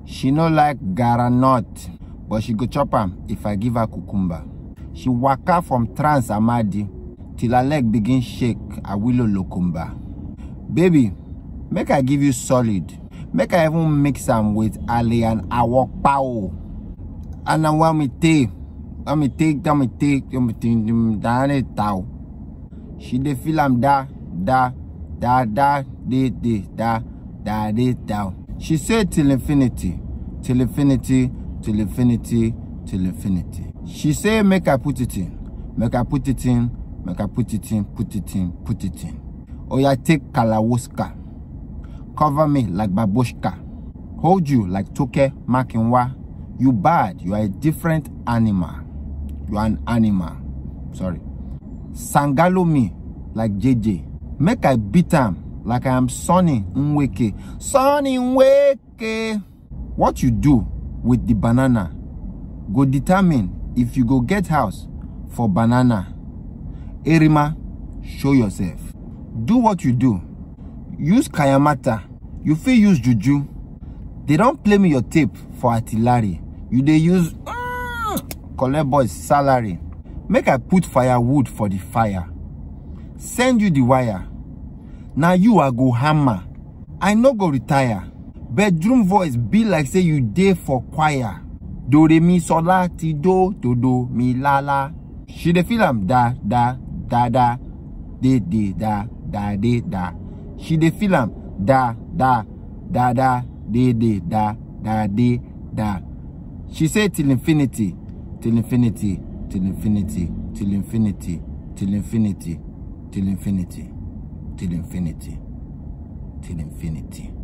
She no like garanot, but she go chop am if I give her cucumber. She waka from Trans Amadi till her leg begin shake Awilo Lokumba. Baby, make I give you solid. Make I even mix am with Ale and Awokpao. And now want me take, want me take, want me take, want me take, down it down. She dey feel am da, da, da, da, de, de, da, da, de, da. She say till infinity, till infinity, till infinity, till infinity. She say make I put it in, make I put it in, make I put it in, put it in, put it in. Oya take Kalawoska, cover me like babushka, hold you like Toke Makinwa. You bad, you are a different animal. You are an animal. Sorry. Sangalo me like JJ. Make I beat am like I am Sonny Nweke. Sonny Nweke. What you do with the banana go determine if you go get house for banana. Erima, show yourself. Do what you do. Use Kayamata. You fit use Juju. They don't play me your tape for artillery. You dey use mm, collect boys salary. Make I put firewood for the fire. Send you the wire. Now you I go hammer. I no go retire. Bedroom voice be like say you dey for choir. Do re mi so la ti do do do mi la la. She dey feel am da da da da de de da da de da. She dey feel am da da da da de de da da de da. She say till infinity, till infinity, till infinity, till infinity, till infinity, till infinity, till infinity, till infinity.